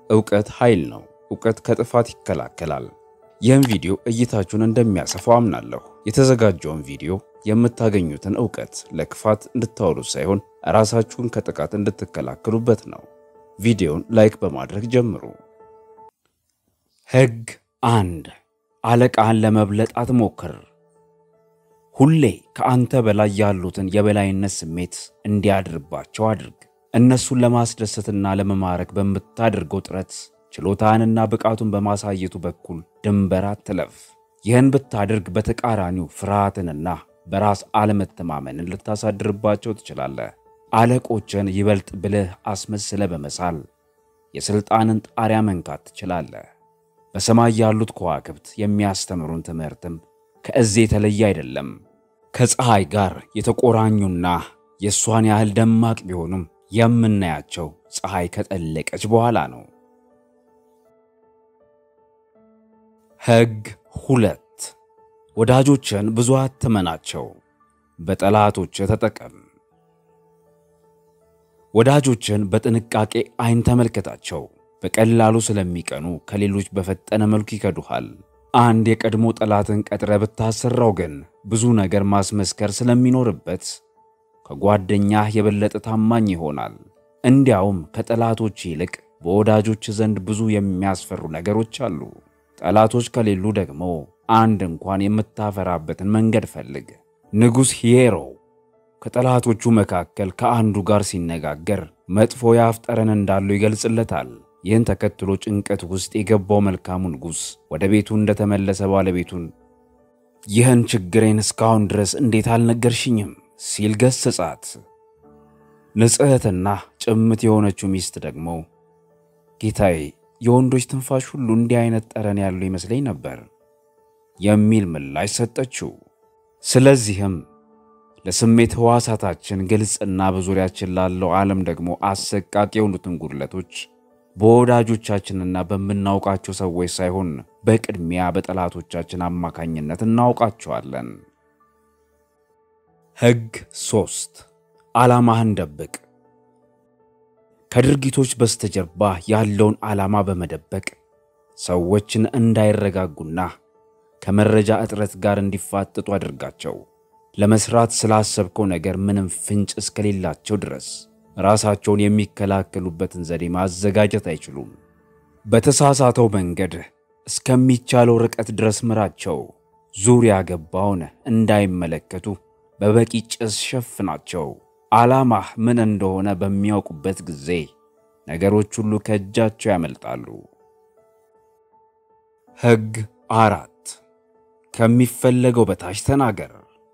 እውቀት ኃይል ነው። እውቀት ከጥፋት ይከላከላል። ይህም ቪዲዮ እይታችሁን እንደሚያሰፋው አምናለሁ። የተዘጋጀውን ቪዲዮ የምታገኙትን እውቀት ለክፋት እንድታውሉት ሳይሆን ራሳችሁን ከጥቃት እንድትከላከሉበት ነው። ቪዲዮን ላይክ በማድረግ ጀምሩ። ሕግ አንድ አለቃህን ለመብለጥ አትሞክር። ሁሌ ከአንተ በላይ ያሉትን የበላይነት ስሜት እንዲያድርባቸው አድርግ። እነሱን ለማስደሰትና ለመማረክ በምታደርገው ጥረት ችሎታህንና ብቃቱን በማሳየቱ በኩል ድንበር አትለፍ። ይህን ብታደርግ በተቃራኒው ፍርሃትንና በራስ አለመተማመንን ልታሳድርባቸው ትችላለህ። አለቆችን ይበልጥ ብልህ አስመስለ በመሳል የሥልጣንን ጣሪያ መንካት ትችላለህ። በሰማይ ያሉት ከዋክብት የሚያስተምሩን ትምህርትም ከዚህ የተለየ አይደለም። ከፀሐይ ጋር የተቆራኙና የእሷን ያህል ደማቅ ቢሆኑም የምናያቸው ፀሐይ ከጠለቀች በኋላ ነው። ሕግ ሁለት ወዳጆችን ብዙ አትመናቸው፣ በጠላቶች ተጠቀም። ወዳጆችን በጥንቃቄ አይን ተመልከታቸው። በቀላሉ ስለሚቀኑ ከሌሎች በፈጠነ መልኩ ይከዱሃል። አንድ የቀድሞ ጠላትን ቀጥረ ብታሰራው ግን ብዙ ነገር ማስመስከር ስለሚኖርበት ከጓደኛህ የበለጠ ታማኝ ይሆናል። እንዲያውም ከጠላቶች ይልቅ በወዳጆች ዘንድ ብዙ የሚያስፈሩ ነገሮች አሉ። ጠላቶች ከሌሉ ደግሞ አንድ እንኳን የምታፈራበትን መንገድ ፈልግ። ንጉሥ ሂየሮ ከጠላቶቹ መካከል ከአንዱ ጋር ሲነጋገር መጥፎ የአፍ ጠረን እንዳለው ይገልጽለታል። ይህን ተከትሎ ጭንቀት ውስጥ የገባው መልካሙ ንጉሥ ወደ ቤቱ እንደተመለሰ ባለቤቱን ይህን ችግሬን እስካሁን ድረስ እንዴት አልነገርሽኝም? ሲል ገሰጻት። ንጽሕትና ጭምት የሆነችው ሚስት ደግሞ ጌታዬ፣ የወንዶች ትንፋሽ ሁሉ እንዲህ አይነት ጠረን ያለው ይመስለኝ ነበር የሚል ምላሽ ሰጠችው። ስለዚህም ለስሜት ሕዋሳታችን ግልጽና በዙሪያችን ላለው ዓለም ደግሞ አሰቃቂ የሆኑትን ጉድለቶች በወዳጆቻችንና በምናውቃቸው ሰዎች ሳይሆን በቅድሚያ በጠላቶቻችን አማካኝነት እናውቃቸዋለን። ሕግ ሦስት ዓላማህን ደብቅ። ከድርጊቶች በስተጀርባ ያለውን ዓላማ በመደበቅ ሰዎችን እንዳይረጋጉና ከመረጃ እጥረት ጋር እንዲፋጠጡ አድርጋቸው። ለመስራት ስላሰብከው ነገር ምንም ፍንጭ እስከሌላቸው ድረስ ራሳቸውን የሚከላከሉበትን ዘዴ ማዘጋጀት አይችሉም። በተሳሳተው መንገድ እስከሚቻለው ርቀት ድረስ ምራቸው። ዙሪያ ገባውን እንዳይመለከቱ በበቂ ጭስ ሸፍናቸው። ዓላማህ ምን እንደሆነ በሚያውቁበት ጊዜ ነገሮች ሁሉ ከእጃቸው ያመልጣሉ። ሕግ አራት ከሚፈለገው በታች ተናገር።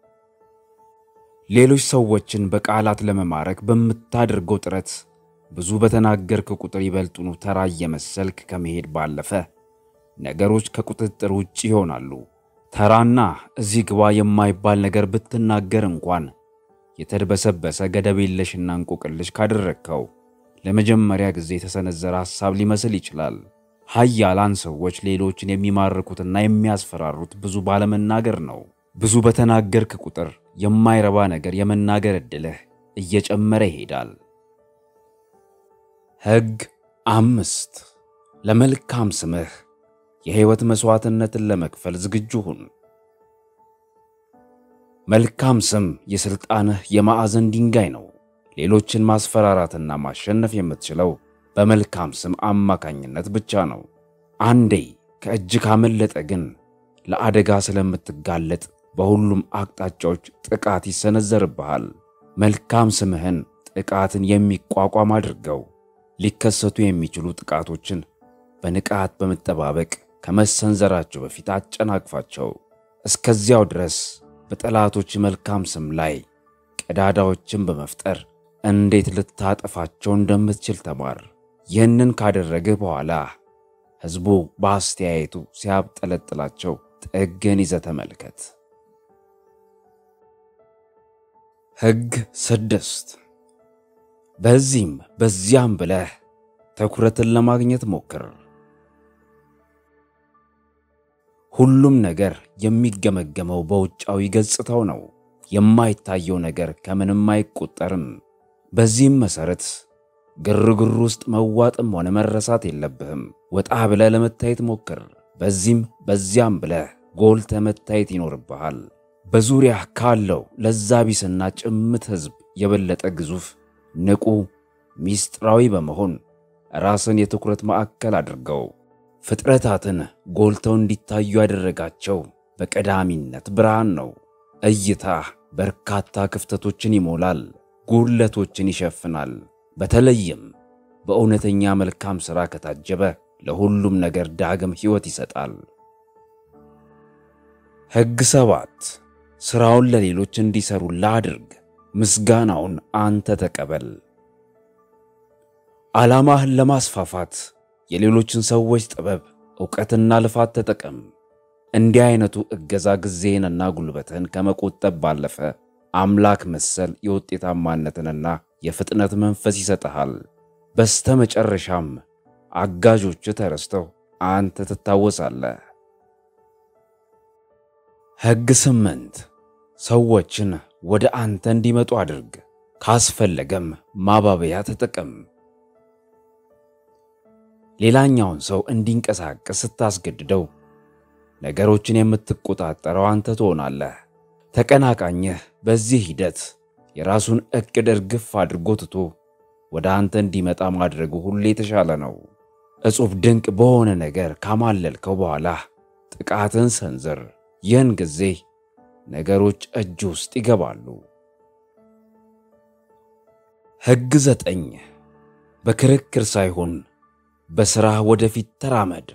ሌሎች ሰዎችን በቃላት ለመማረክ በምታደርገው ጥረት ብዙ በተናገርክ ቁጥር ይበልጡኑ ተራ እየመሰልክ ከመሄድ ባለፈ ነገሮች ከቁጥጥር ውጭ ይሆናሉ። ተራና እዚህ ግባ የማይባል ነገር ብትናገር እንኳን የተድበሰበሰ ገደብ የለሽና እንቆቅልሽ ካደረግከው ለመጀመሪያ ጊዜ የተሰነዘረ ሐሳብ ሊመስል ይችላል። ኃያላን ሰዎች ሌሎችን የሚማርኩትና የሚያስፈራሩት ብዙ ባለመናገር ነው። ብዙ በተናገርክ ቁጥር የማይረባ ነገር የመናገር ዕድልህ እየጨመረ ይሄዳል። ሕግ አምስት ለመልካም ስምህ የሕይወት መሥዋዕትነትን ለመክፈል ዝግጁ ሁን። መልካም ስም የሥልጣንህ የማዕዘን ድንጋይ ነው። ሌሎችን ማስፈራራትና ማሸነፍ የምትችለው በመልካም ስም አማካኝነት ብቻ ነው። አንዴ ከእጅ ካመለጠ ግን ለአደጋ ስለምትጋለጥ በሁሉም አቅጣጫዎች ጥቃት ይሰነዘርብሃል። መልካም ስምህን ጥቃትን የሚቋቋም አድርገው። ሊከሰቱ የሚችሉ ጥቃቶችን በንቃት በመጠባበቅ ከመሰንዘራቸው በፊት አጨናቅፋቸው። እስከዚያው ድረስ በጠላቶች መልካም ስም ላይ ቀዳዳዎችን በመፍጠር እንዴት ልታጠፋቸው እንደምትችል ተማር። ይህንን ካደረግህ በኋላ ሕዝቡ በአስተያየቱ ሲያብጠለጥላቸው ጥግን ይዘህ ተመልከት። ሕግ ስድስት በዚህም በዚያም ብለህ ትኩረትን ለማግኘት ሞክር። ሁሉም ነገር የሚገመገመው በውጫዊ ገጽታው ነው። የማይታየው ነገር ከምንም አይቆጠርም። በዚህም መሠረት ግርግር ውስጥ መዋጥም ሆነ መረሳት የለብህም። ወጣ ብለህ ለመታየት ሞክር። በዚህም በዚያም ብለህ ጎልተህ መታየት ይኖርብሃል። በዙሪያ ካለው ለዛ ቢስና ጭምት ሕዝብ የበለጠ ግዙፍ፣ ንቁ፣ ሚስጥራዊ በመሆን ራስን የትኩረት ማዕከል አድርገው ፍጥረታትን ጎልተው እንዲታዩ ያደረጋቸው በቀዳሚነት ብርሃን ነው። እይታህ በርካታ ክፍተቶችን ይሞላል፣ ጉድለቶችን ይሸፍናል። በተለይም በእውነተኛ መልካም ሥራ ከታጀበ ለሁሉም ነገር ዳግም ሕይወት ይሰጣል። ሕግ ሰባት ሥራውን ለሌሎች እንዲሠሩ ላድርግ፣ ምስጋናውን አንተ ተቀበል። ዓላማህን ለማስፋፋት የሌሎችን ሰዎች ጥበብ፣ ዕውቀትና ልፋት ተጠቀም። እንዲህ አይነቱ እገዛ ጊዜህንና ጉልበትህን ከመቆጠብ ባለፈ አምላክ መሰል የውጤታማነትንና የፍጥነት መንፈስ ይሰጥሃል። በስተ መጨረሻም አጋዦች ተረስተው አንተ ትታወሳለህ። ሕግ ስምንት ሰዎችን ወደ አንተ እንዲመጡ አድርግ፣ ካስፈለገም ማባበያ ተጠቀም። ሌላኛውን ሰው እንዲንቀሳቀስ ስታስገድደው ነገሮችን የምትቆጣጠረው አንተ ትሆናለህ። ተቀናቃኝህ በዚህ ሂደት የራሱን ዕቅድ እርግፍ አድርጎ ትቶ ወደ አንተ እንዲመጣ ማድረጉ ሁሌ የተሻለ ነው። እጹብ ድንቅ በሆነ ነገር ካማለልከው በኋላ ጥቃትን ሰንዝር። ይህን ጊዜ ነገሮች እጅ ውስጥ ይገባሉ። ሕግ ዘጠኝ በክርክር ሳይሆን በሥራህ ወደፊት ተራመድ።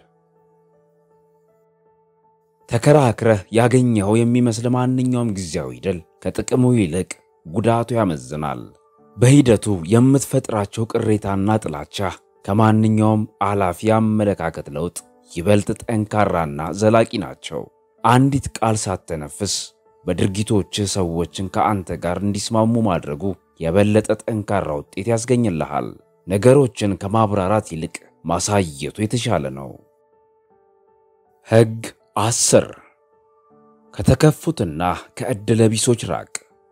ተከራክረህ ያገኘኸው የሚመስል ማንኛውም ጊዜያዊ ድል ከጥቅሙ ይልቅ ጉዳቱ ያመዝናል። በሂደቱ የምትፈጥራቸው ቅሬታና ጥላቻ ከማንኛውም አላፊ አመለካከት ለውጥ ይበልጥ ጠንካራና ዘላቂ ናቸው። አንዲት ቃል ሳተነፍስ በድርጊቶችህ ሰዎችን ከአንተ ጋር እንዲስማሙ ማድረጉ የበለጠ ጠንካራ ውጤት ያስገኝልሃል። ነገሮችን ከማብራራት ይልቅ ማሳየቱ የተሻለ ነው። ሕግ አስር ከተከፉትና ከዕድለ ቢሶች ራቅ።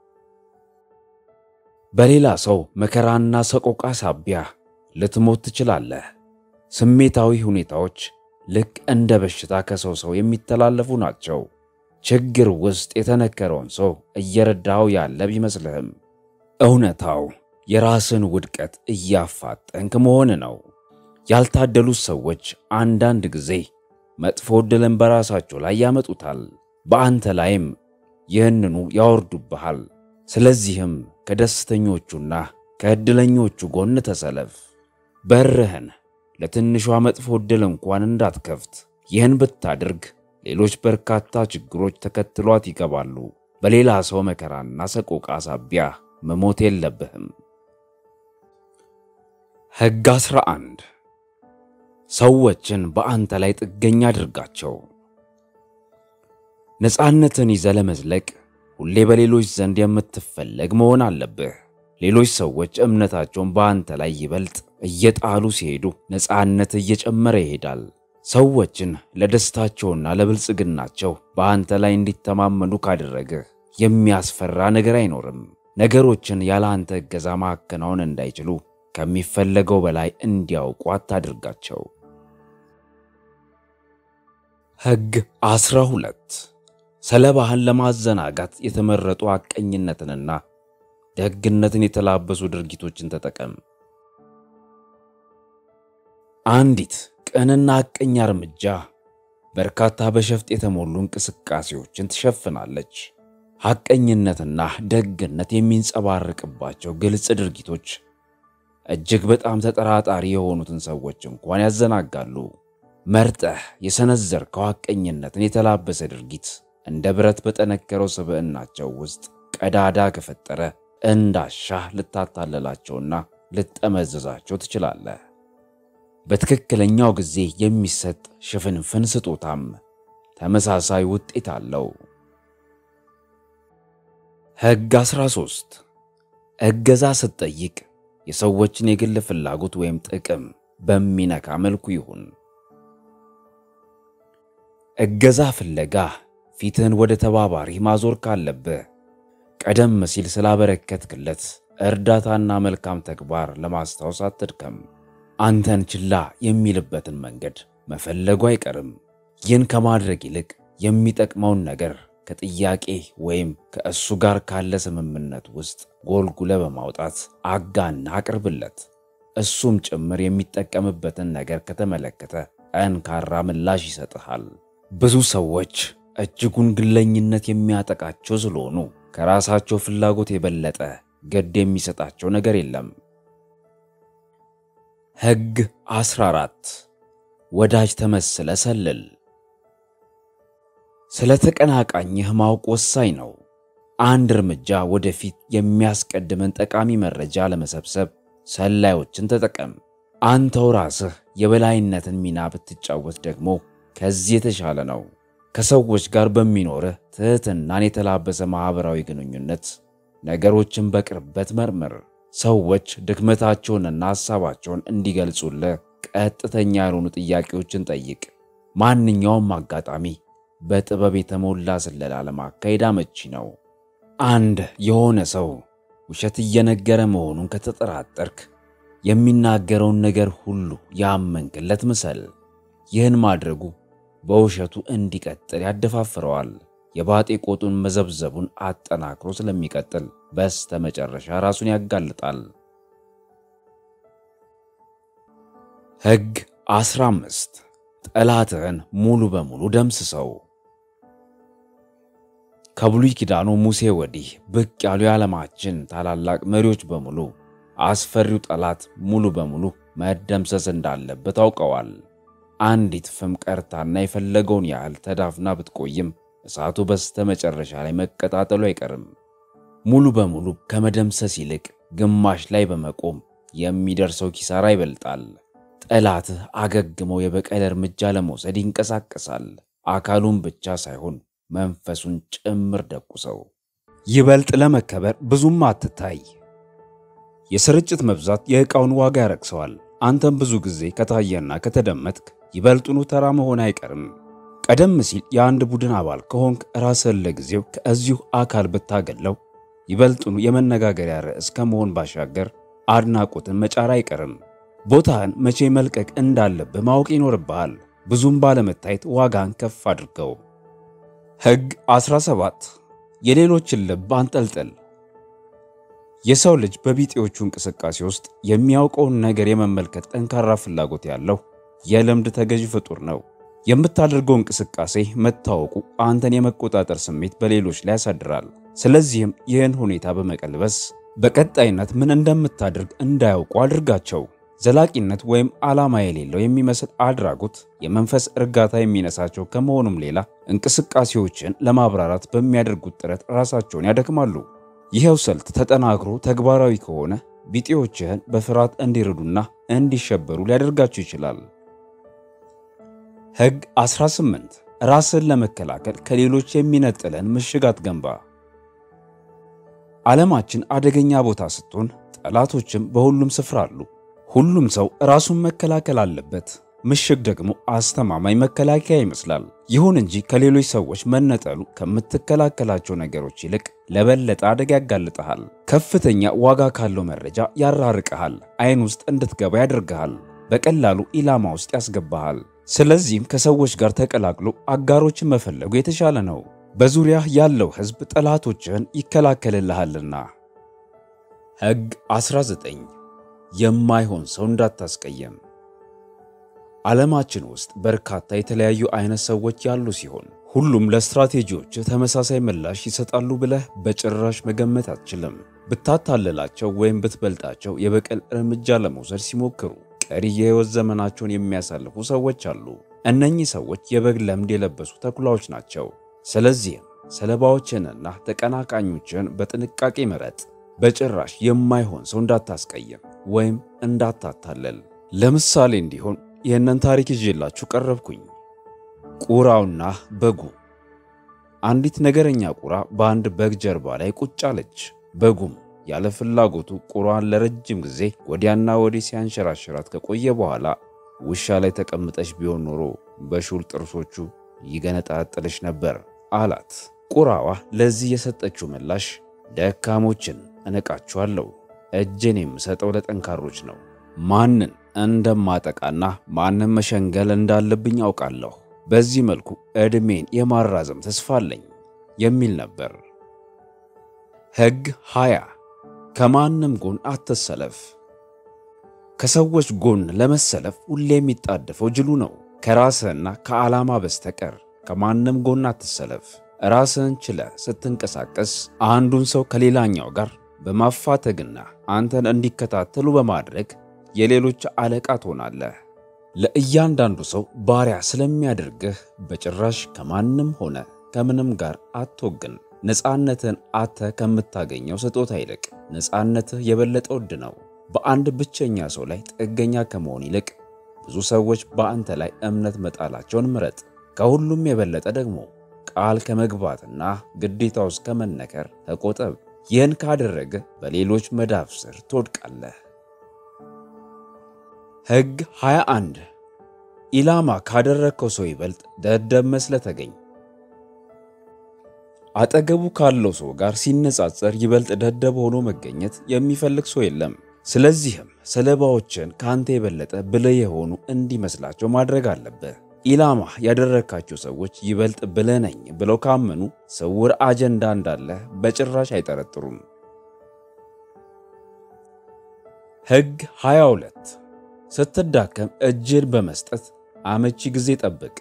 በሌላ ሰው መከራና ሰቆቃ ሳቢያ ልትሞት ትችላለህ። ስሜታዊ ሁኔታዎች ልክ እንደ በሽታ ከሰው ሰው የሚተላለፉ ናቸው። ችግር ውስጥ የተነከረውን ሰው እየረዳኸው ያለ ቢመስልህም እውነታው የራስን ውድቀት እያፋጠንክ መሆን ነው። ያልታደሉት ሰዎች አንዳንድ ጊዜ መጥፎ ዕድልን በራሳቸው ላይ ያመጡታል፣ በአንተ ላይም ይህንኑ ያወርዱብሃል። ስለዚህም ከደስተኞቹና ከዕድለኞቹ ጎን ተሰለፍ። በርህን ለትንሿ መጥፎ ዕድል እንኳን እንዳትከፍት። ይህን ብታደርግ ሌሎች በርካታ ችግሮች ተከትሏት ይገባሉ። በሌላ ሰው መከራና ሰቆቃ ሳቢያ መሞት የለብህም። ሕግ 11 ሰዎችን በአንተ ላይ ጥገኛ አድርጋቸው። ነፃነትን ይዘህ ለመዝለቅ ሁሌ በሌሎች ዘንድ የምትፈለግ መሆን አለብህ። ሌሎች ሰዎች እምነታቸውን በአንተ ላይ ይበልጥ እየጣሉ ሲሄዱ ነፃነት እየጨመረ ይሄዳል። ሰዎችን ለደስታቸውና ለብልጽግናቸው በአንተ ላይ እንዲተማመኑ ካደረግህ የሚያስፈራ ነገር አይኖርም። ነገሮችን ያለ አንተ እገዛ ማከናወን እንዳይችሉ ከሚፈለገው በላይ እንዲያውቁ አታድርጋቸው። ሕግ ዐሥራ ሁለት ሰለባህን ለማዘናጋት የተመረጡ ሐቀኝነትንና ደግነትን የተላበሱ ድርጊቶችን ተጠቀም። አንዲት ቅንና ሐቀኛ እርምጃ በርካታ በሸፍጥ የተሞሉ እንቅስቃሴዎችን ትሸፍናለች። ሐቀኝነትና ደግነት የሚንጸባረቅባቸው ግልጽ ድርጊቶች እጅግ በጣም ተጠራጣሪ የሆኑትን ሰዎች እንኳን ያዘናጋሉ። መርጠህ የሰነዘርከው ሐቀኝነትን የተላበሰ ድርጊት እንደ ብረት በጠነከረው ስብዕናቸው ውስጥ ቀዳዳ ከፈጠረ እንዳሻህ ልታታለላቸውና ልጠመዘዛቸው ትችላለህ። በትክክለኛው ጊዜ የሚሰጥ ሽፍንፍን ስጦታም ተመሳሳይ ውጤት አለው። ሕግ 13 እገዛ ስትጠይቅ የሰዎችን የግል ፍላጎት ወይም ጥቅም በሚነካ መልኩ ይሁን። እገዛ ፍለጋ ፊትህን ወደ ተባባሪ ማዞር ካለብህ ቀደም ሲል ስላበረከትክለት እርዳታና መልካም ተግባር ለማስታወስ አትድከም። አንተን ችላ የሚልበትን መንገድ መፈለጉ አይቀርም። ይህን ከማድረግ ይልቅ የሚጠቅመውን ነገር ከጥያቄ ወይም ከእሱ ጋር ካለ ስምምነት ውስጥ ጎልጉለ በማውጣት አጋና አቅርብለት። እሱም ጭምር የሚጠቀምበትን ነገር ከተመለከተ ጠንካራ ምላሽ ይሰጥሃል። ብዙ ሰዎች እጅጉን ግለኝነት የሚያጠቃቸው ስለሆኑ ከራሳቸው ፍላጎት የበለጠ ገድ የሚሰጣቸው ነገር የለም። ሕግ 14 ወዳጅ ተመስለ ሰልል። ስለ ተቀናቃኝህ ማወቅ ወሳኝ ነው። አንድ እርምጃ ወደፊት የሚያስቀድምን ጠቃሚ መረጃ ለመሰብሰብ ሰላዮችን ተጠቀም። አንተው ራስህ የበላይነትን ሚና ብትጫወት ደግሞ ከዚህ የተሻለ ነው። ከሰዎች ጋር በሚኖርህ ትሕትናን የተላበሰ ማኅበራዊ ግንኙነት ነገሮችን በቅርበት መርምር። ሰዎች ድክመታቸውንና ሐሳባቸውን እንዲገልጹልህ ቀጥተኛ ያልሆኑ ጥያቄዎችን ጠይቅ። ማንኛውም አጋጣሚ በጥበብ የተሞላ ስለላ ለማካሄድ አመቺ ነው። አንድ የሆነ ሰው ውሸት እየነገረ መሆኑን ከተጠራጠርክ የሚናገረውን ነገር ሁሉ ያመንክለት ምሰል። ይህን ማድረጉ በውሸቱ እንዲቀጥል ያደፋፍረዋል። የባጤ ቆጡን መዘብዘቡን አጠናክሮ ስለሚቀጥል በስተ መጨረሻ ራሱን ያጋልጣል። ሕግ 15 ጠላትህን ሙሉ በሙሉ ደምስሰው። ከብሉይ ኪዳኑ ሙሴ ወዲህ ብቅ ያሉ የዓለማችን ታላላቅ መሪዎች በሙሉ አስፈሪው ጠላት ሙሉ በሙሉ መደምሰስ እንዳለበት አውቀዋል። አንዲት ፍም ቀርታና የፈለገውን ያህል ተዳፍና ብትቆይም እሳቱ በስተ መጨረሻ ላይ መቀጣጠሉ አይቀርም። ሙሉ በሙሉ ከመደምሰስ ይልቅ ግማሽ ላይ በመቆም የሚደርሰው ኪሳራ ይበልጣል። ጠላትህ አገግመው የበቀል እርምጃ ለመውሰድ ይንቀሳቀሳል። አካሉን ብቻ ሳይሆን መንፈሱን ጭምር ደቁሰው። ይበልጥ ለመከበር ብዙም አትታይ። የስርጭት መብዛት የዕቃውን ዋጋ ያረክሰዋል። አንተም ብዙ ጊዜ ከታየና ከተደመጥክ ይበልጡኑ ተራ መሆን አይቀርም። ቀደም ሲል የአንድ ቡድን አባል ከሆንክ ራስህን ለጊዜው ከዚሁ አካል ብታገለው ይበልጡኑ የመነጋገሪያ ርዕስ ከመሆን ባሻገር አድናቆትን መጫር አይቀርም። ቦታህን መቼ መልቀቅ እንዳለብህ ማወቅ ይኖርብሃል። ብዙም ባለመታየት ዋጋን ከፍ አድርገው። ሕግ 17 የሌሎችን ልብ አንጠልጥል። የሰው ልጅ በቢጤዎቹ እንቅስቃሴ ውስጥ የሚያውቀውን ነገር የመመልከት ጠንካራ ፍላጎት ያለው የልምድ ተገዥ ፍጡር ነው። የምታደርገው እንቅስቃሴ መታወቁ አንተን የመቆጣጠር ስሜት በሌሎች ላይ ያሳድራል። ስለዚህም ይህን ሁኔታ በመቀልበስ በቀጣይነት ምን እንደምታደርግ እንዳያውቁ አድርጋቸው። ዘላቂነት ወይም ዓላማ የሌለው የሚመስል አድራጎት የመንፈስ እርጋታ የሚነሳቸው ከመሆኑም ሌላ እንቅስቃሴዎችን ለማብራራት በሚያደርጉት ጥረት ራሳቸውን ያደክማሉ። ይኸው ስልት ተጠናክሮ ተግባራዊ ከሆነ ቢጤዎችህን በፍርሃት እንዲርዱና እንዲሸበሩ ሊያደርጋቸው ይችላል። ሕግ 18 ራስን ለመከላከል ከሌሎች የሚነጥለን ምሽግ አትገንባ። ዓለማችን አደገኛ ቦታ ስትሆን ጠላቶችም በሁሉም ስፍራ አሉ። ሁሉም ሰው ራሱን መከላከል አለበት። ምሽግ ደግሞ አስተማማኝ መከላከያ ይመስላል። ይሁን እንጂ ከሌሎች ሰዎች መነጠሉ ከምትከላከላቸው ነገሮች ይልቅ ለበለጠ አደጋ ያጋልጠሃል። ከፍተኛ ዋጋ ካለው መረጃ ያራርቀሃል። ዓይን ውስጥ እንድትገባ ያደርግሃል። በቀላሉ ኢላማ ውስጥ ያስገባሃል። ስለዚህም ከሰዎች ጋር ተቀላቅሎ አጋሮችን መፈለጉ የተሻለ ነው። በዙሪያህ ያለው ሕዝብ ጠላቶችህን ይከላከልልሃልና። ሕግ 19 የማይሆን ሰው እንዳታስቀየም። ዓለማችን ውስጥ በርካታ የተለያዩ አይነት ሰዎች ያሉ ሲሆን ሁሉም ለስትራቴጂዎች ተመሳሳይ ምላሽ ይሰጣሉ ብለህ በጭራሽ መገመት አትችልም። ብታታልላቸው ወይም ብትበልጣቸው የበቀል እርምጃ ለመውሰድ ሲሞክሩ ቀሪ የሕይወት ዘመናቸውን የሚያሳልፉ ሰዎች አሉ። እነኚህ ሰዎች የበግ ለምድ የለበሱ ተኩላዎች ናቸው። ስለዚህም ሰለባዎችንና ተቀናቃኞችን በጥንቃቄ ምረጥ። በጭራሽ የማይሆን ሰው እንዳታስቀይም ወይም እንዳታታለል። ለምሳሌ እንዲሆን ይህንን ታሪክ ይዤላችሁ ቀረብኩኝ። ቁራውና በጉ። አንዲት ነገረኛ ቁራ በአንድ በግ ጀርባ ላይ ቁጭ አለች። በጉም ያለ ፍላጎቱ ቁራዋን ለረጅም ጊዜ ወዲያና ወዲህ ሲያንሸራሽራት ከቆየ በኋላ ውሻ ላይ ተቀምጠሽ ቢሆን ኖሮ በሹል ጥርሶቹ ይገነጣጥልሽ ነበር አላት። ቁራዋ ለዚህ የሰጠችው ምላሽ ደካሞችን እነቃችኋለሁ፣ እጄን የምሰጠው ለጠንካሮች ነው። ማንን እንደማጠቃና ማንን መሸንገል እንዳለብኝ አውቃለሁ። በዚህ መልኩ ዕድሜን የማራዘም ተስፋ አለኝ የሚል ነበር። ሕግ ሃያ ከማንም ጎን አትሰለፍ። ከሰዎች ጎን ለመሰለፍ ሁሌ የሚጣደፈው ጅሉ ነው። ከራስህና ከዓላማ በስተቀር ከማንም ጎን አትሰለፍ። ራስህን ችለህ ስትንቀሳቀስ አንዱን ሰው ከሌላኛው ጋር በማፋተግና አንተን እንዲከታተሉ በማድረግ የሌሎች አለቃ ትሆናለህ። ለእያንዳንዱ ሰው ባሪያ ስለሚያደርግህ በጭራሽ ከማንም ሆነ ከምንም ጋር አትወግን። ነፃነትህን አጥተህ ከምታገኘው ስጦታ ይልቅ ነፃነትህ የበለጠ ውድ ነው። በአንድ ብቸኛ ሰው ላይ ጥገኛ ከመሆን ይልቅ ብዙ ሰዎች በአንተ ላይ እምነት መጣላቸውን ምረጥ። ከሁሉም የበለጠ ደግሞ ቃል ከመግባትና ግዴታ ውስጥ ከመነከር ተቆጠብ። ይህን ካደረገ በሌሎች መዳፍ ስር ትወድቃለህ። ሕግ 21 ኢላማ ካደረግከው ሰው ይበልጥ ደደብ መስለህ ተገኝ። አጠገቡ ካለው ሰው ጋር ሲነጻጸር ይበልጥ ደደብ ሆኖ መገኘት የሚፈልግ ሰው የለም። ስለዚህም ሰለባዎችን ከአንተ የበለጠ ብልህ የሆኑ እንዲመስላቸው ማድረግ አለብህ። ኢላማ ያደረግካቸው ሰዎች ይበልጥ ብልህ ነኝ ብለው ካመኑ ስውር አጀንዳ እንዳለህ በጭራሽ አይጠረጥሩም። ሕግ 22 ስትዳከም እጅን በመስጠት አመቺ ጊዜ ጠብቅ።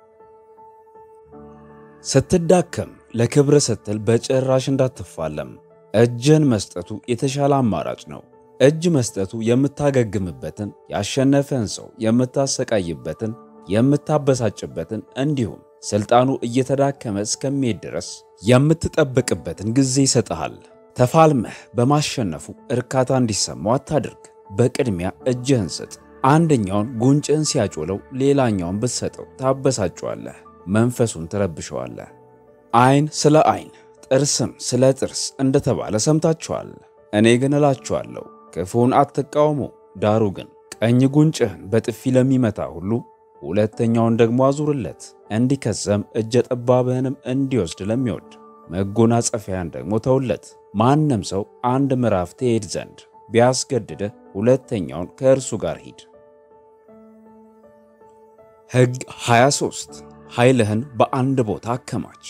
ስትዳከም ለክብረ ስትል በጭራሽ እንዳትፋለም። እጅን መስጠቱ የተሻለ አማራጭ ነው። እጅ መስጠቱ የምታገግምበትን፣ ያሸነፈን ሰው የምታሰቃይበትን፣ የምታበሳጭበትን እንዲሁም ስልጣኑ እየተዳከመ እስከሚሄድ ድረስ የምትጠብቅበትን ጊዜ ይሰጥሃል። ተፋልመህ በማሸነፉ እርካታ እንዲሰማው አታድርግ። በቅድሚያ እጅህን ስጥ። አንደኛውን ጉንጭህን ሲያጮለው ሌላኛውን ብትሰጠው ታበሳጨዋለህ፣ መንፈሱን ትረብሸዋለህ። ዓይን ስለ ዓይን ጥርስም ስለ ጥርስ እንደተባለ ሰምታችኋል። እኔ ግን እላችኋለሁ ክፉን አትቃወሙ። ዳሩ ግን ቀኝ ጉንጭህን በጥፊ ለሚመታ ሁሉ ሁለተኛውን ደግሞ አዙርለት። እንዲከሰም እጀ ጠባብህንም እንዲወስድ ለሚወድ መጎናጸፊያን ደግሞ ተውለት። ማንም ሰው አንድ ምዕራፍ ትሄድ ዘንድ ቢያስገድድህ ሁለተኛውን ከእርሱ ጋር ሂድ። ሕግ 23 ኃይልህን በአንድ ቦታ አከማች።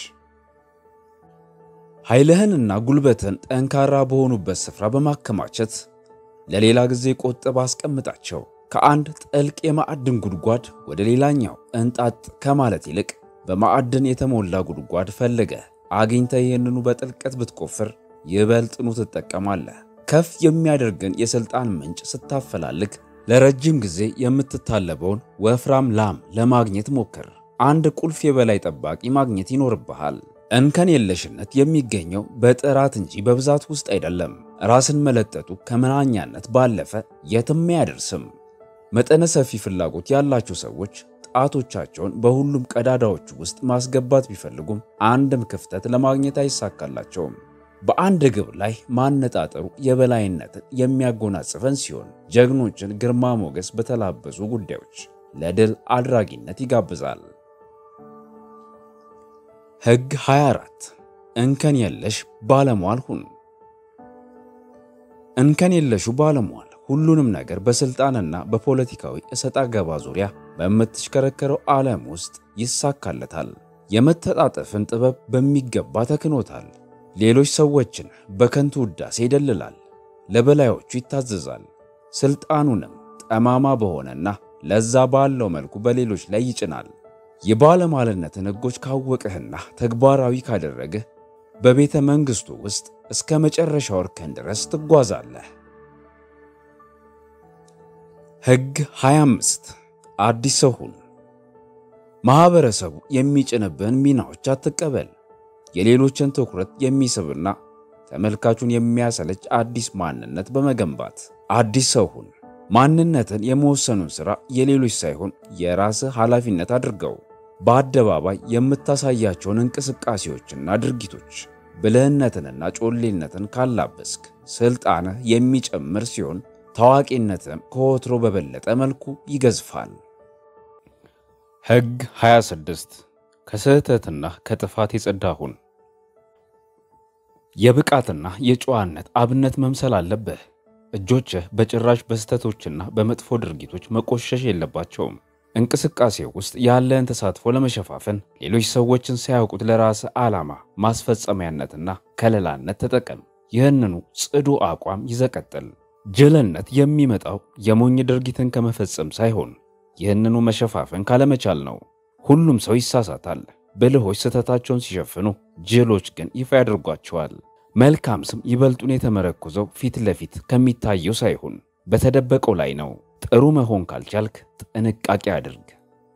ኃይልህንና ጉልበትን ጠንካራ በሆኑበት ስፍራ በማከማቸት ለሌላ ጊዜ ቆጥብ አስቀምጣቸው። ከአንድ ጥልቅ የማዕድን ጉድጓድ ወደ ሌላኛው እንጣጥ ከማለት ይልቅ በማዕድን የተሞላ ጉድጓድ ፈልገህ አግኝተህ ይህንኑ በጥልቀት ብትቆፍር ይበልጥኑ ትጠቀማለህ። ከፍ የሚያደርግን የሥልጣን ምንጭ ስታፈላልግ ለረጅም ጊዜ የምትታለበውን ወፍራም ላም ለማግኘት ሞክር። አንድ ቁልፍ የበላይ ጠባቂ ማግኘት ይኖርብሃል። እንከን የለሽነት የሚገኘው በጥራት እንጂ በብዛት ውስጥ አይደለም። ራስን መለጠጡ ከመናኛነት ባለፈ የትም አያደርስም። መጠነ ሰፊ ፍላጎት ያላቸው ሰዎች ጣቶቻቸውን በሁሉም ቀዳዳዎች ውስጥ ማስገባት ቢፈልጉም አንድም ክፍተት ለማግኘት አይሳካላቸውም። በአንድ ግብ ላይ ማነጣጠሩ የበላይነትን የሚያጎናጽፈን ሲሆን ጀግኖችን ግርማ ሞገስ በተላበሱ ጉዳዮች ለድል አድራጊነት ይጋብዛል። ሕግ 24 እንከን የለሽ ባለሟል ሁን። እንከን የለሹ ባለሟል ሁሉንም ነገር በስልጣንና በፖለቲካዊ እሰጣ ገባ ዙሪያ በምትሽከረከረው ዓለም ውስጥ ይሳካለታል። የመተጣጠፍን ጥበብ በሚገባ ተክኖታል። ሌሎች ሰዎችን በከንቱ ውዳሴ ይደልላል፣ ለበላዮቹ ይታዘዛል። ስልጣኑንም ጠማማ በሆነና ለዛ ባለው መልኩ በሌሎች ላይ ይጭናል። የባለሟልነትን ሕጎች ካወቅህና ተግባራዊ ካደረግህ በቤተ መንግሥቱ ውስጥ እስከ መጨረሻው እርከን ድረስ ትጓዛለህ። ሕግ 25 አዲስ ሰው ሁን። ማኅበረሰቡ የሚጭንብህን ሚናዎች አትቀበል። የሌሎችን ትኩረት የሚስብና ተመልካቹን የሚያሰለች አዲስ ማንነት በመገንባት አዲስ ሰው ሁን። ማንነትን የመወሰኑን ሥራ የሌሎች ሳይሆን የራስህ ኃላፊነት አድርገው። በአደባባይ የምታሳያቸውን እንቅስቃሴዎችና ድርጊቶች ብልህነትንና ጮሌነትን ካላበስክ ሥልጣንህ የሚጨምር ሲሆን ታዋቂነትም ከወትሮ በበለጠ መልኩ ይገዝፋል። ሕግ 26 ከስህተትና ከጥፋት የጸዳ ሁን። የብቃትና የጨዋነት አብነት መምሰል አለብህ። እጆችህ በጭራሽ በስህተቶችና በመጥፎ ድርጊቶች መቆሸሽ የለባቸውም። እንቅስቃሴ ውስጥ ያለህን ተሳትፎ ለመሸፋፈን ሌሎች ሰዎችን ሳያውቁት ለራስህ ዓላማ ማስፈጸሚያነትና ከለላነት ተጠቀም። ይህንኑ ጽዱ አቋም ይዘቀጥል። ጅልነት የሚመጣው የሞኝ ድርጊትን ከመፈጸም ሳይሆን ይህንኑ መሸፋፈን ካለመቻል ነው። ሁሉም ሰው ይሳሳታል። ብልሆች ስህተታቸውን ሲሸፍኑ፣ ጅሎች ግን ይፋ ያደርጓቸዋል። መልካም ስም ይበልጡን የተመረኮዘው ፊት ለፊት ከሚታየው ሳይሆን በተደበቀው ላይ ነው። ጥሩ መሆን ካልቻልክ ጥንቃቄ አድርግ።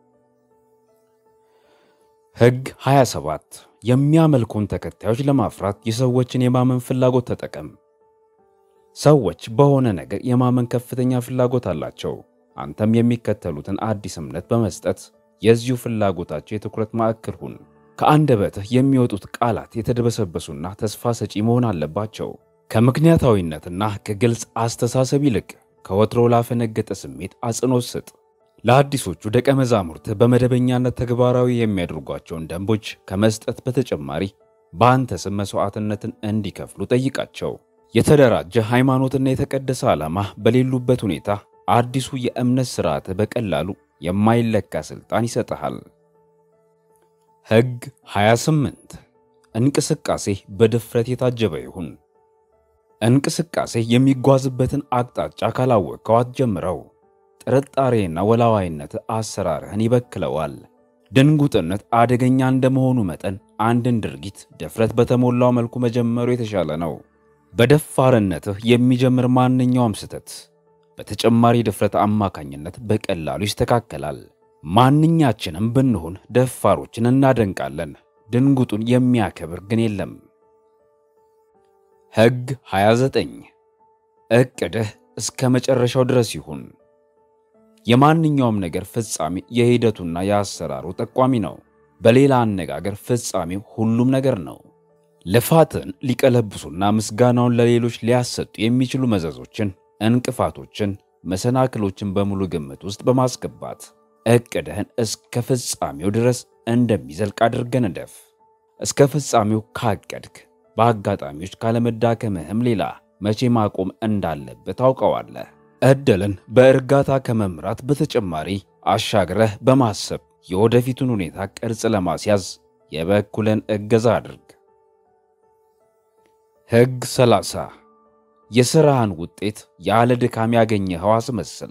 ሕግ 27 የሚያመልኩን ተከታዮች ለማፍራት የሰዎችን የማመን ፍላጎት ተጠቀም። ሰዎች በሆነ ነገር የማመን ከፍተኛ ፍላጎት አላቸው። አንተም የሚከተሉትን አዲስ እምነት በመስጠት የዚሁ ፍላጎታቸው የትኩረት ማዕከል ሁን። ከአንደበትህ የሚወጡት ቃላት የተደበሰበሱና ተስፋ ሰጪ መሆን አለባቸው። ከምክንያታዊነትና ከግልጽ አስተሳሰብ ይልቅ ከወትሮ ላፈነገጠ ስሜት አጽንኦት ስጥ። ለአዲሶቹ ደቀ መዛሙርትህ በመደበኛነት ተግባራዊ የሚያደርጓቸውን ደንቦች ከመስጠት በተጨማሪ በአንተ ስም መሥዋዕትነትን እንዲከፍሉ ጠይቃቸው። የተደራጀ ሃይማኖትና የተቀደሰ ዓላማ በሌሉበት ሁኔታ አዲሱ የእምነት ሥርዓትህ በቀላሉ የማይለካ ሥልጣን ይሰጥሃል። ሕግ 28 እንቅስቃሴ በድፍረት የታጀበ ይሁን። እንቅስቃሴ የሚጓዝበትን አቅጣጫ ካላወቅከው አትጀምረው። ጥርጣሬና ወላዋይነት አሰራርህን ይበክለዋል። ድንጉጥነት አደገኛ እንደመሆኑ መጠን አንድን ድርጊት ድፍረት በተሞላው መልኩ መጀመሩ የተሻለ ነው። በደፋርነትህ የሚጀምር ማንኛውም ስህተት በተጨማሪ ድፍረት አማካኝነት በቀላሉ ይስተካከላል። ማንኛችንም ብንሆን ደፋሮችን እናደንቃለን። ድንጉጡን የሚያከብር ግን የለም። ሕግ 29 ዕቅድህ እስከ መጨረሻው ድረስ ይሁን። የማንኛውም ነገር ፍጻሜ የሂደቱና የአሰራሩ ጠቋሚ ነው። በሌላ አነጋገር ፍጻሜው ሁሉም ነገር ነው። ልፋትን ሊቀለብሱና ምስጋናውን ለሌሎች ሊያሰጡ የሚችሉ መዘዞችን፣ እንቅፋቶችን፣ መሰናክሎችን በሙሉ ግምት ውስጥ በማስገባት ዕቅድህን እስከ ፍጻሜው ድረስ እንደሚዘልቅ አድርገህ ንደፍ። እስከ ፍጻሜው ካቀድክ በአጋጣሚዎች ካለመዳከምህም ሌላ መቼ ማቆም እንዳለብህ ታውቀዋለህ። ዕድልን በእርጋታ ከመምራት በተጨማሪ አሻግረህ በማሰብ የወደፊቱን ሁኔታ ቅርጽ ለማስያዝ የበኩልን እገዛ አድርግ። ሕግ 30 የሥራህን ውጤት ያለ ድካም ያገኘኸው አስመስል።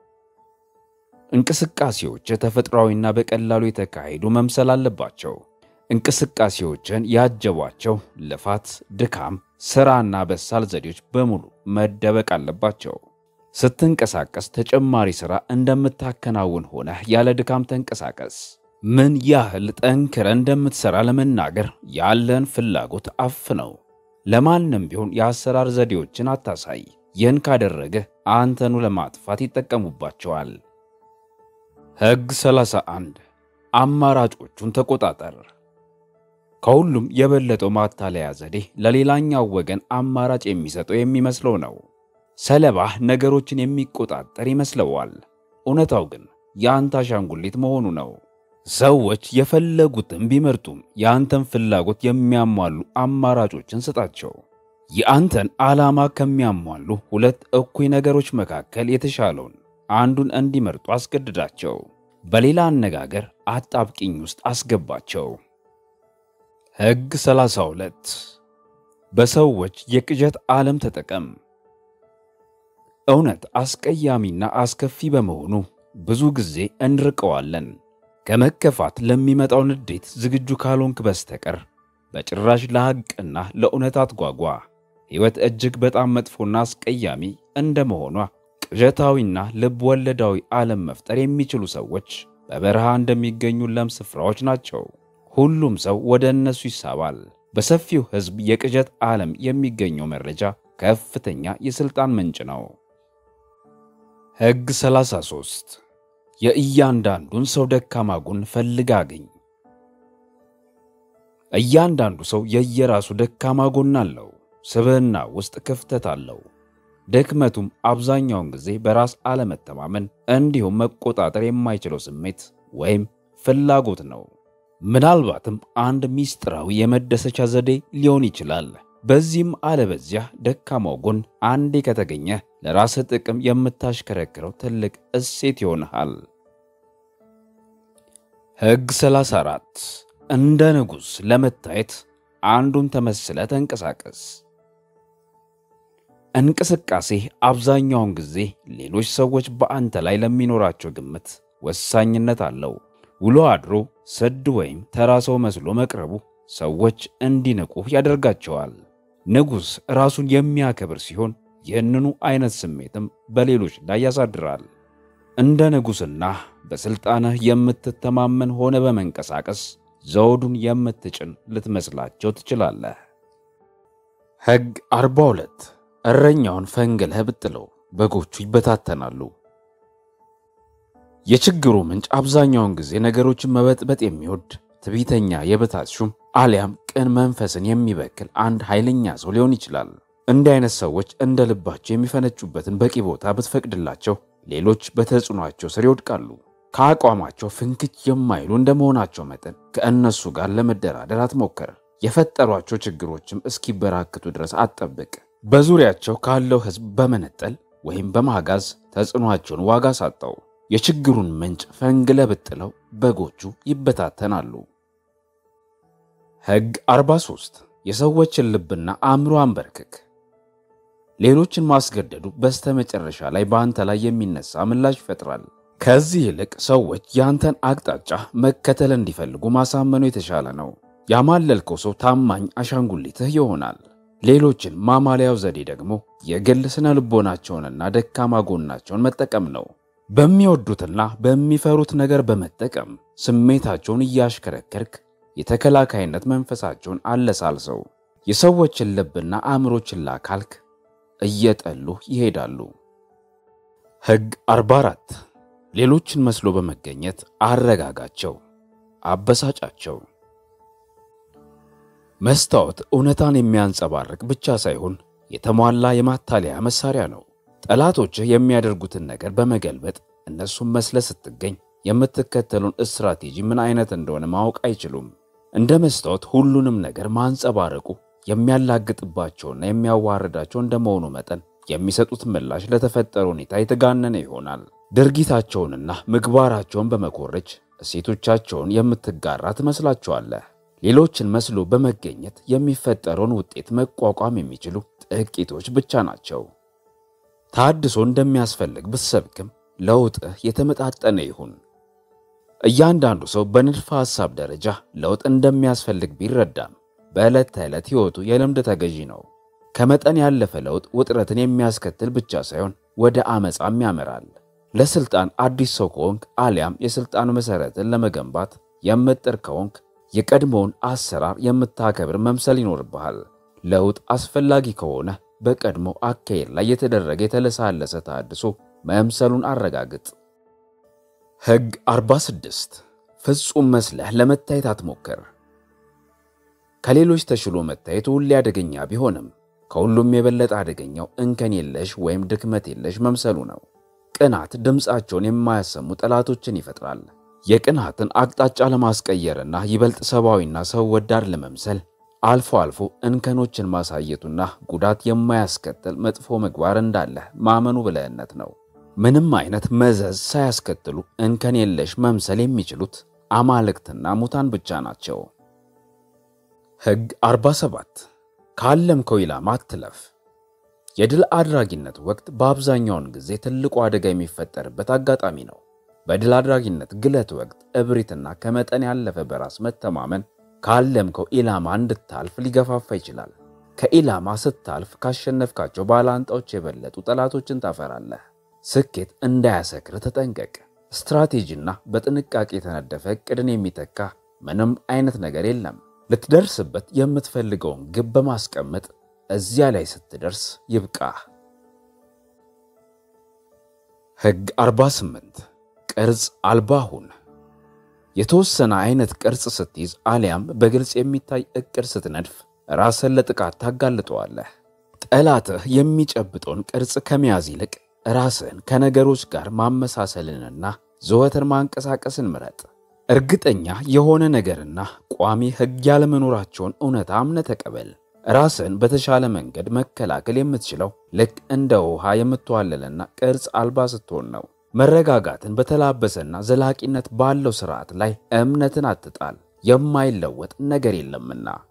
እንቅስቃሴዎች ተፈጥሯዊና በቀላሉ የተካሄዱ መምሰል አለባቸው። እንቅስቃሴዎችን ያጀቧቸው ልፋት፣ ድካም፣ ሥራና በሳል ዘዴዎች በሙሉ መደበቅ አለባቸው። ስትንቀሳቀስ ተጨማሪ ሥራ እንደምታከናውን ሆነህ ያለ ድካም ተንቀሳቀስ። ምን ያህል ጠንክረ እንደምትሠራ ለመናገር ያለን ፍላጎት አፍ ነው። ለማንም ቢሆን የአሰራር ዘዴዎችን አታሳይ። ይህን ካደረግህ አንተኑ ለማጥፋት ይጠቀሙባቸዋል። ሕግ 31 አማራጮቹን ተቆጣጠር። ከሁሉም የበለጠው ማታለያ ዘዴ ለሌላኛው ወገን አማራጭ የሚሰጠው የሚመስለው ነው። ሰለባህ ነገሮችን የሚቆጣጠር ይመስለዋል። እውነታው ግን የአንተ አሻንጉሊት መሆኑ ነው። ሰዎች የፈለጉትን ቢመርጡም የአንተን ፍላጎት የሚያሟሉ አማራጮችን ስጣቸው። የአንተን ዓላማ ከሚያሟሉ ሁለት እኩይ ነገሮች መካከል የተሻለውን አንዱን እንዲመርጡ አስገድዳቸው። በሌላ አነጋገር አጣብቂኝ ውስጥ አስገባቸው። ሕግ 32 በሰዎች የቅዠት ዓለም ተጠቀም። እውነት አስቀያሚና አስከፊ በመሆኑ ብዙ ጊዜ እንርቀዋለን። ከመከፋት ለሚመጣው ንዴት ዝግጁ ካልሆንክ በስተቀር በጭራሽ ለሐቅና ለእውነት አትጓጓ። ሕይወት እጅግ በጣም መጥፎና አስቀያሚ እንደመሆኗ ቅዠታዊና ልብ ወለዳዊ ዓለም መፍጠር የሚችሉ ሰዎች በበረሃ እንደሚገኙ ለም ስፍራዎች ናቸው። ሁሉም ሰው ወደ እነሱ ይሳባል። በሰፊው ሕዝብ የቅዠት ዓለም የሚገኘው መረጃ ከፍተኛ የሥልጣን ምንጭ ነው። ሕግ 33 የእያንዳንዱን ሰው ደካማ ጎን ፈልግ አግኝ። እያንዳንዱ ሰው የየራሱ ደካማ ጎን አለው። ስብዕና ውስጥ ክፍተት አለው። ድክመቱም አብዛኛውን ጊዜ በራስ አለመተማመን እንዲሁም መቆጣጠር የማይችለው ስሜት ወይም ፍላጎት ነው። ምናልባትም አንድ ሚስጥራዊ የመደሰቻ ዘዴ ሊሆን ይችላል። በዚህም አለበዚያ ደካማው ጎን አንዴ ከተገኘ ለራስህ ጥቅም የምታሽከረክረው ትልቅ እሴት ይሆንሃል። ሕግ 34 እንደ ንጉሥ ለመታየት አንዱን ተመስለ ተንቀሳቀስ። እንቅስቃሴ አብዛኛውን ጊዜ ሌሎች ሰዎች በአንተ ላይ ለሚኖራቸው ግምት ወሳኝነት አለው። ውሎ አድሮ ስድ ወይም ተራ ሰው መስሎ መቅረቡ ሰዎች እንዲንቁህ ያደርጋቸዋል። ንጉሥ ራሱን የሚያከብር ሲሆን ይህንኑ አይነት ስሜትም በሌሎች ላይ ያሳድራል። እንደ ንጉሥና በሥልጣንህ የምትተማመን ሆነ በመንቀሳቀስ ዘውዱን የምትጭን ልትመስላቸው ትችላለህ። ሕግ 42 እረኛውን ፈንግለህ ብጥለው በጎቹ ይበታተናሉ። የችግሩ ምንጭ አብዛኛውን ጊዜ ነገሮችን መበጥበጥ የሚወድ ትዕቢተኛ የበታች ሹም አሊያም ቅን መንፈስን የሚበክል አንድ ኃይለኛ ሰው ሊሆን ይችላል። እንዲህ አይነት ሰዎች እንደ ልባቸው የሚፈነጩበትን በቂ ቦታ ብትፈቅድላቸው ሌሎች በተጽዕኗቸው ስር ይወድቃሉ። ከአቋማቸው ፍንክች የማይሉ እንደመሆናቸው መጠን ከእነሱ ጋር ለመደራደር አትሞክር። የፈጠሯቸው ችግሮችም እስኪበራክቱ ድረስ አትጠብቅ። በዙሪያቸው ካለው ሕዝብ በመነጠል ወይም በማጋዝ ተጽዕኗቸውን ዋጋ ሳጣው። የችግሩን ምንጭ ፈንግለ ብጥለው በጎቹ ይበታተናሉ። ሕግ 43 የሰዎችን ልብና አእምሮ አንበርክክ። ሌሎችን ማስገደዱ በስተመጨረሻ ላይ በአንተ ላይ የሚነሳ ምላሽ ይፈጥራል። ከዚህ ይልቅ ሰዎች ያንተን አቅጣጫ መከተል እንዲፈልጉ ማሳመኑ የተሻለ ነው። ያማለልከው ሰው ታማኝ አሻንጉሊትህ ይሆናል። ሌሎችን ማማለያው ዘዴ ደግሞ የግል ስነ ልቦናቸውንና ደካማ ጎናቸውን መጠቀም ነው። በሚወዱትና በሚፈሩት ነገር በመጠቀም ስሜታቸውን እያሽከረከርክ የተከላካይነት መንፈሳቸውን አለሳልሰው የሰዎችን ልብና አእምሮ ችላ ካልክ እየጠሉ ይሄዳሉ። ሕግ 44 ሌሎችን መስሎ በመገኘት አረጋጋቸው፣ አበሳጫቸው። መስታወት እውነታን የሚያንጸባርቅ ብቻ ሳይሆን የተሟላ የማታለያ መሳሪያ ነው። ጠላቶችህ የሚያደርጉትን ነገር በመገልበጥ እነሱን መስለ ስትገኝ የምትከተሉን ስትራቴጂ ምን አይነት እንደሆነ ማወቅ አይችሉም። እንደ መስታወት ሁሉንም ነገር ማንጸባረቁ የሚያላግጥባቸውና የሚያዋርዳቸው እንደመሆኑ መጠን የሚሰጡት ምላሽ ለተፈጠረ ሁኔታ የተጋነነ ይሆናል። ድርጊታቸውንና ምግባራቸውን በመኮረጅ እሴቶቻቸውን የምትጋራ ትመስላቸዋለህ። ሌሎችን መስሎ በመገኘት የሚፈጠረውን ውጤት መቋቋም የሚችሉ ጥቂቶች ብቻ ናቸው። ታድሶ እንደሚያስፈልግ ብትሰብክም ለውጥህ የተመጣጠነ ይሁን። እያንዳንዱ ሰው በንድፈ ሐሳብ ደረጃ ለውጥ እንደሚያስፈልግ ቢረዳም በዕለት ተዕለት ሕይወቱ የልምድ ተገዢ ነው። ከመጠን ያለፈ ለውጥ ውጥረትን የሚያስከትል ብቻ ሳይሆን ወደ አመፃም ያመራል። ለስልጣን አዲስ ሰው ከሆንክ አሊያም የስልጣን መሰረትን ለመገንባት የምጥር ከሆንክ የቀድሞውን አሰራር የምታከብር መምሰል ይኖርብሃል። ለውጥ አስፈላጊ ከሆነ በቀድሞ አካሄድ ላይ የተደረገ የተለሳለሰ ተሃድሶ መምሰሉን አረጋግጥ። ሕግ 46 ፍጹም መስለህ ለመታየት አትሞክር። ከሌሎች ተሽሎ መታየት ሁሌ አደገኛ ቢሆንም ከሁሉም የበለጠ አደገኛው እንከን የለሽ ወይም ድክመት የለሽ መምሰሉ ነው። ቅናት ድምፃቸውን የማያሰሙ ጠላቶችን ይፈጥራል። የቅናትን አቅጣጫ ለማስቀየርና ይበልጥ ሰብአዊና ሰው ወዳድ ለመምሰል አልፎ አልፎ እንከኖችን ማሳየቱና ጉዳት የማያስከትል መጥፎ ምግባር እንዳለህ ማመኑ ብልህነት ነው። ምንም አይነት መዘዝ ሳያስከትሉ እንከን የለሽ መምሰል የሚችሉት አማልክትና ሙታን ብቻ ናቸው። ሕግ 47 ካለምከው ኢላማ አትለፍ። የድል አድራጊነት ወቅት በአብዛኛውን ጊዜ ትልቁ አደጋ የሚፈጠርበት አጋጣሚ ነው። በድል አድራጊነት ግለት ወቅት እብሪትና ከመጠን ያለፈ በራስ መተማመን ካለምከው ኢላማ እንድታልፍ ሊገፋፋ ይችላል። ከኢላማ ስታልፍ ካሸነፍካቸው ባላንጣዎች የበለጡ ጠላቶችን ታፈራለህ። ስኬት እንዳያሰክር ተጠንቀቅ። ስትራቴጂና በጥንቃቄ የተነደፈ ዕቅድን የሚተካ ምንም አይነት ነገር የለም። ልትደርስበት የምትፈልገውን ግብ በማስቀመጥ እዚያ ላይ ስትደርስ ይብቃህ። ሕግ 48 ቅርጽ አልባ ሁን። የተወሰነ አይነት ቅርጽ ስትይዝ አሊያም በግልጽ የሚታይ ዕቅድ ስትነድፍ ራስን ለጥቃት ታጋልጠዋለህ። ጠላትህ የሚጨብጠውን ቅርጽ ከመያዝ ይልቅ ራስን ከነገሮች ጋር ማመሳሰልንና ዘወትር ማንቀሳቀስን ምረጥ። እርግጠኛ የሆነ ነገርና ቋሚ ሕግ ያለመኖራቸውን እውነታ አምነህ ተቀበል። ራስን በተሻለ መንገድ መከላከል የምትችለው ልክ እንደ ውሃ የምትዋለልና ቅርጽ አልባ ስትሆን ነው። መረጋጋትን በተላበሰና ዘላቂነት ባለው ስርዓት ላይ እምነትን አትጣል፣ የማይለወጥ ነገር የለምና።